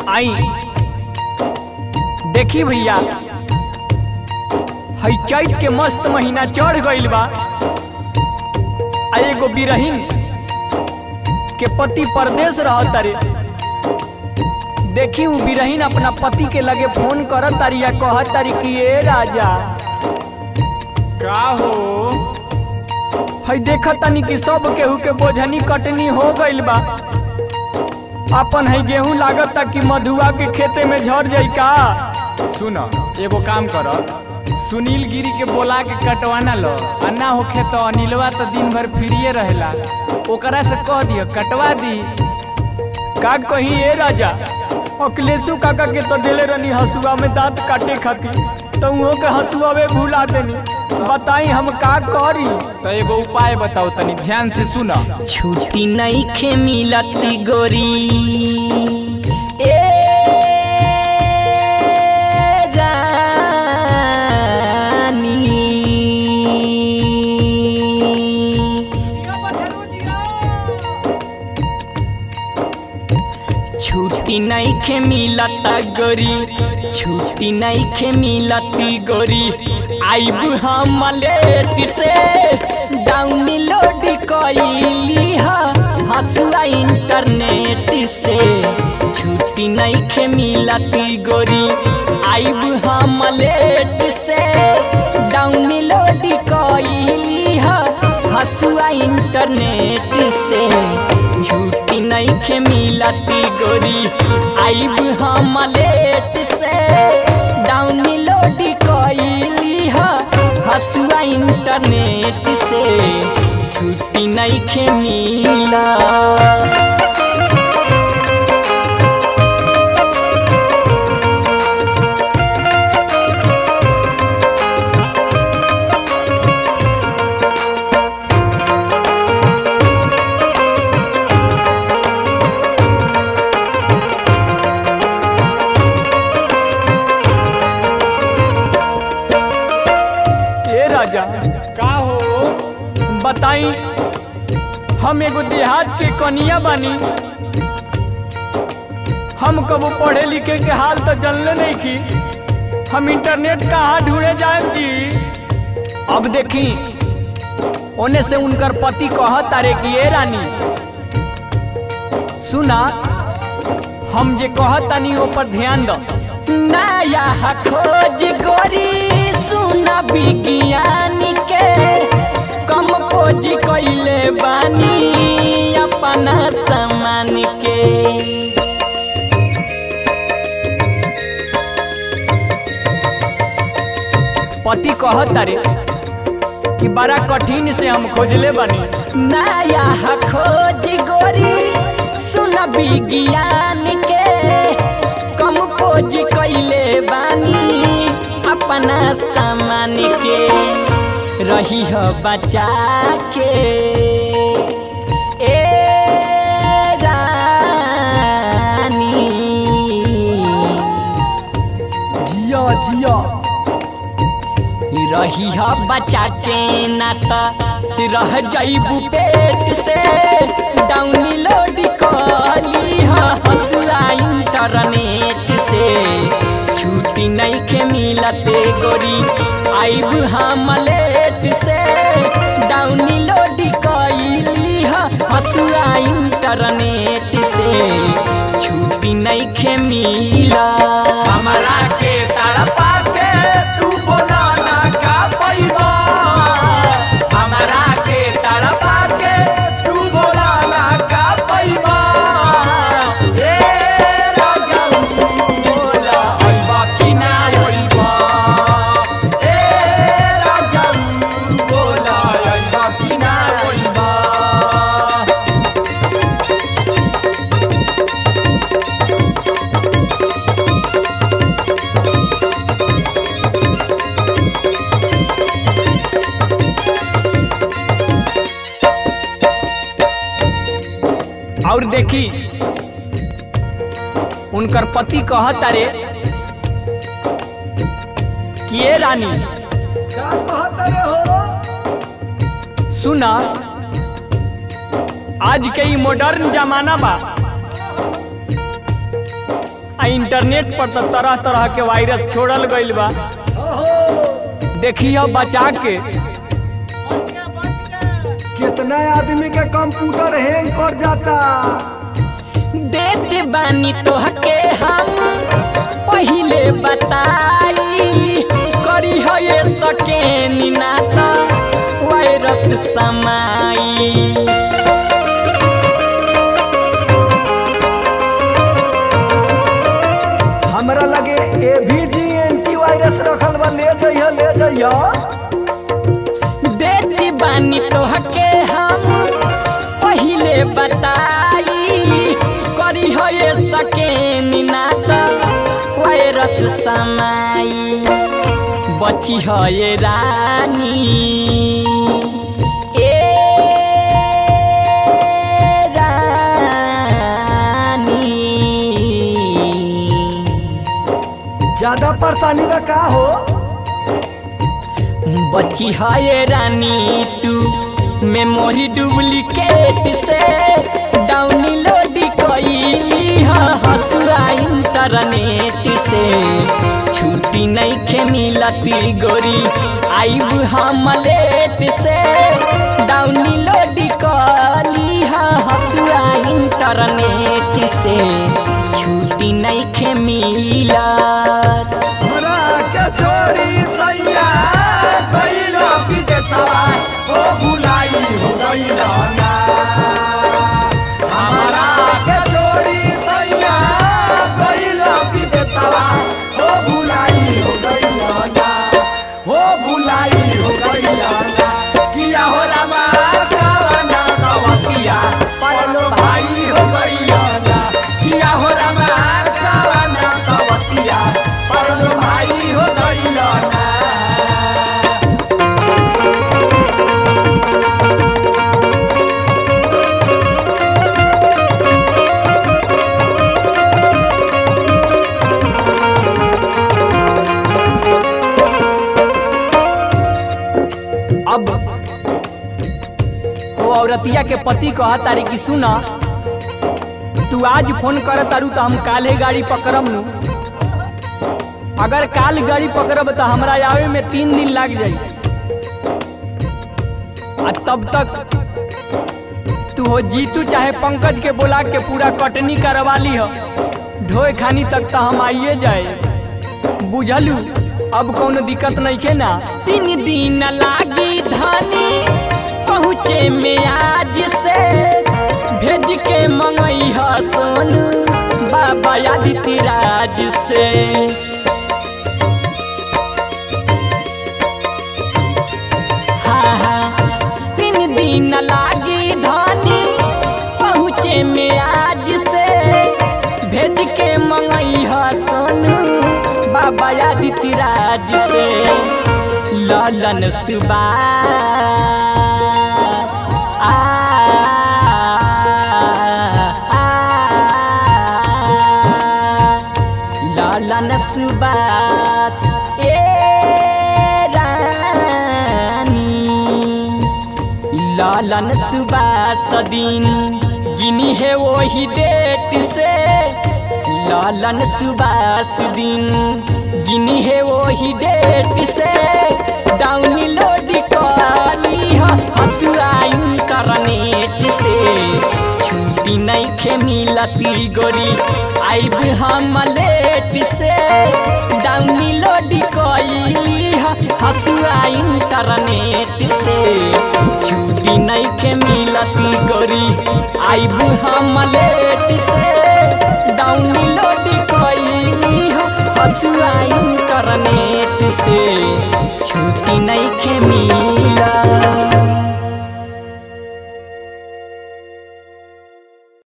आई देखी भैया हई चैत के मस्त महीना चढ़ गइल बा आ एगो बिरहीन के पति परदेश रहत रे देखी उ बिरहीन अपना पति के लगे फोन करत तारी या कहत तारी कि ए राजा का हो हई देखत तानी कि सब केहू के बोझनी कटनी हो गइल बा अपन हई गेहूं लागत कि मधुआ के खेते में झड़ जाई का सुन एगो काम कर सुनील गिरी के बोला के कटवाना लो आ ना होखे तो अनिलवा तो दिन भर फ्रीए रहेला ओकरा से कह दियो कटवा दी का कही ए राजा अखिलेशु काका के तो देले रहनी हसुआ में दांत काटे खातिर तो उहो के हसुआ में भुला देनी बताई हम का करी तो एगो उपाय बताओ तनी ध्यान से सुन छुट्टी नहीं खे मिलती गोरी ए रानी छुट्टी नहीं खे मिलता गोरी छुट्टी नहीं खे मिलती गोरी आइब हम लेट से डाउनलोड कइली हसुआ इंटरनेट से छुट्टी नहीं खे मिलती गोरी आइब हम लेट से डाउनलोड कइली हसुआ इंटरनेट से छुट्टी नहीं खे मिलती गोरी आइब हम लेट से डाउनलोड कइली हसुआ इंटरनेट से छुट्टी नहीं खे मिला ए राजा का हो बताई हम एगो देहात के कनिया बानी हम कबो पढ़े लिखे के हाल तो जानले नहीं की हम इंटरनेट कहाँ ढूंढे जाए जी अब देखी ओने से उनकर पति कहत तारे कि ए रानी सुना हम जे कहत तानी ऊपर ध्यान दो नया खोज गोरी सुना विज्ञान के कम खोज कैले बानी अपना सामान के पति कहत तारे कि बड़ा कठिन से हम खोजले बानी नया खोज गोरी सुन विज्ञान के कम खोज कैले बानी अपना सामान के रही हो बचा के ए रानी जिया जिया रही ह बचा के नाता रह जाइबू पेट से डाउनलोड कली हसुआ इंटरनेट से छुट्टी नहीं के मिलते गोरी आइब हम लेट से डाउनलोड कइली हसुआ इंटरनेट से छुट्टी नहीं के मिला हमरा के तड़पा के तू बोला ना का पैबा हमरा के तड़पा के तू बोला ना का पैबा ए राजा बोला अइबा कि ना अइबा ए राजा बोला अइबा कि ना अइबा और देखी उनकर पति कहत तारे कि ए रानी सुना आज के ई मॉडर्न जमाना बा आ आ इंटरनेट पर तो तरह तरह के वायरस छोड़ल गईल बा देखिए बचा के कितना आदमी के कंप्यूटर हैंग कर जाता देते बानी तोहके हम पहिले बताई करी हो ये सके ना तो वायरस समाई हमरा लगे ए भी जी एंटी वायरस रखल बा ले जइह ले जइह देती बानी तोहके हम पहिले बताई करी हो ये सके ना तो वायरस समाई बची हो ये रानी ए रानी ज्यादा परेशानी बा का हो बची है रानी तू मेमोरी डुप्लीकेट से डाउनलोड कईली हसुआ इंटरनेट से छुट्टी नहीं खे मिलती गोरी आइब हम लेट से डाउनलोड कली हसुआ इंटरनेट से छुट्टी नहीं खे मिलत हमरा के छोड़ी सैया गइलो विदेशवा ओ भुलाई हो गइलो ना हमरा के छोड़ी सैया गइलो विदेशवा ओ भुलाई हो गइलो ना हो भुलाई हो गइलो ना किया हो रामा कावना कवतिया परलो भाई हो गइलो ना किया हो रामा कावना कवतिया परलो भाई हो गइलो ना अब वो औरतिया के पति कहा तारी की सुना तू आज फोन कर तारू तो हम काले गाड़ी पकड़म नु अगर काल गाड़ी पकड़ब तो हमरा आवे में तीन दिन लग जाई आ तब तक तू हो जीतू चाहे पंकज के बुला के पूरा कटनी करवा ली हो ढोए खानी तक तो हम आइए जाए बुझलू अब कौनो दिक्कत नहीं के ना तीन दिन लागी धनी पहुँचे में आज से भेज के मंगई ह सोनू बाबा आदित्य राज से हाँ हाँ तीन दिन लागी धनी पहुँचे में आज से भेज के मंगई ह सोनू बाबा आदित्य राज से ललन सुबास आ, आ, ललन सुबास ए रानी लालन सुबास दिन गिनी है वही डेट से लालन सुबास दिन गिनी है वही डेट से डाउनलोड कली हसुआ इंटरनेट से छुट्टी नहीं खे मिलती गोरी आइब हम लेट से डाउनलोड कली हसुआ इंटरनेट से छुट्टी नहीं के मिलती गोरी आइब हम लेट से डाउनलोड कली हसुआ इंटरनेट से